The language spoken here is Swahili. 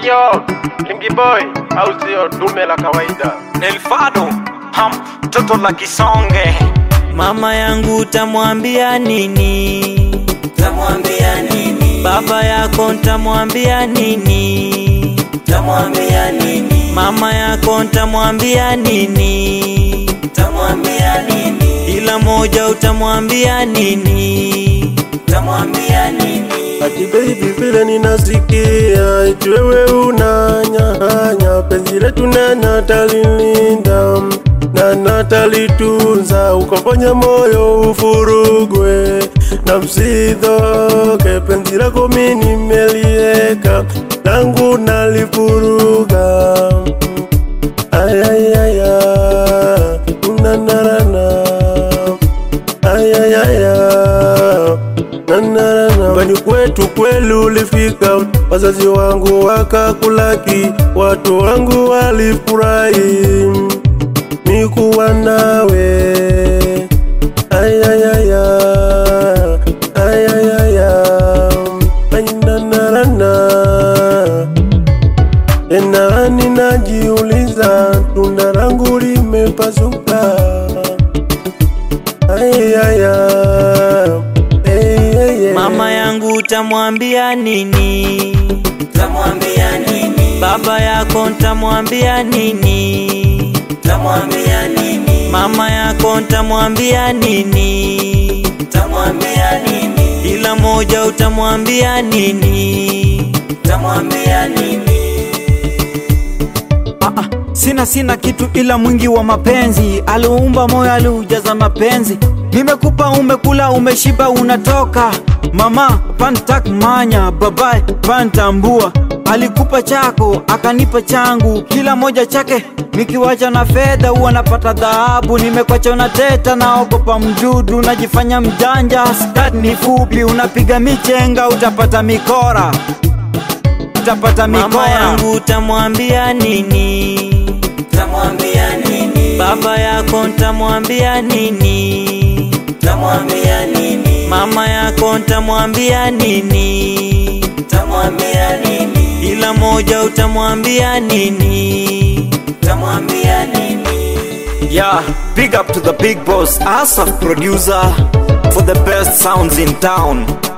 Yo, Kingi Boy, au sio dume la kawaida? Nelfado ham toto la kisonge Mama yangu tamwambia nini? Tamwambia nini? Baba yako ntamwambia nini? Tamwambia nini? Mama yako ntamwambia nini? Tamwambia nini? Ila moja utamwambia nini? Tamwambia nini? Ati baby vile ninasikia eti wewe unanyahanya penzi letu na natalilinda na natalitunza ukafanya moyo ufurugwe na msidhoke penzi lako mi nimelieka langu nalifuruga ayayaya unanarana ayayaya Nyumbani kwetu kweli ulifika, wazazi wangu wakakulaki, watu wangu walifurahi nikuwa nawe. Ayayaya, ayayaya, ainanarana tena ninajiuliza, tunda langu limepasuka. Ayayaya, ayayaya. Mama yangu utamwambia nini? Tamwambia nini? Baba yako ntamwambia nini? Tamwambia nini? Mama yako ntamwambia nini? Tamwambia nini? Ila moja utamwambia nini? Tamwambia nini? Ah, ah, sina sina kitu ila mwingi wa mapenzi, aliumba moyo aliujaza mapenzi. Nimekupa umekula umeshiba unatoka mama pantak manya babaye pantambua alikupa chako akanipa changu kila moja chake nikiwacha na fedha huwa napata dhahabu nimekwacha unateta naogopa mdudu najifanya mjanja skat ni fupi unapiga michenga utapata mikora utapata Mama mikora yangu utamwambia nini? Tamwambia nini? Baba yako ntamwambia nini? Tamwambia nini? Mama yako ntamwambia nini? Tamwambia nini? Ila moja utamwambia nini? Tamwambia nini? yeah big up to the big boss asaf producer for the best sounds in town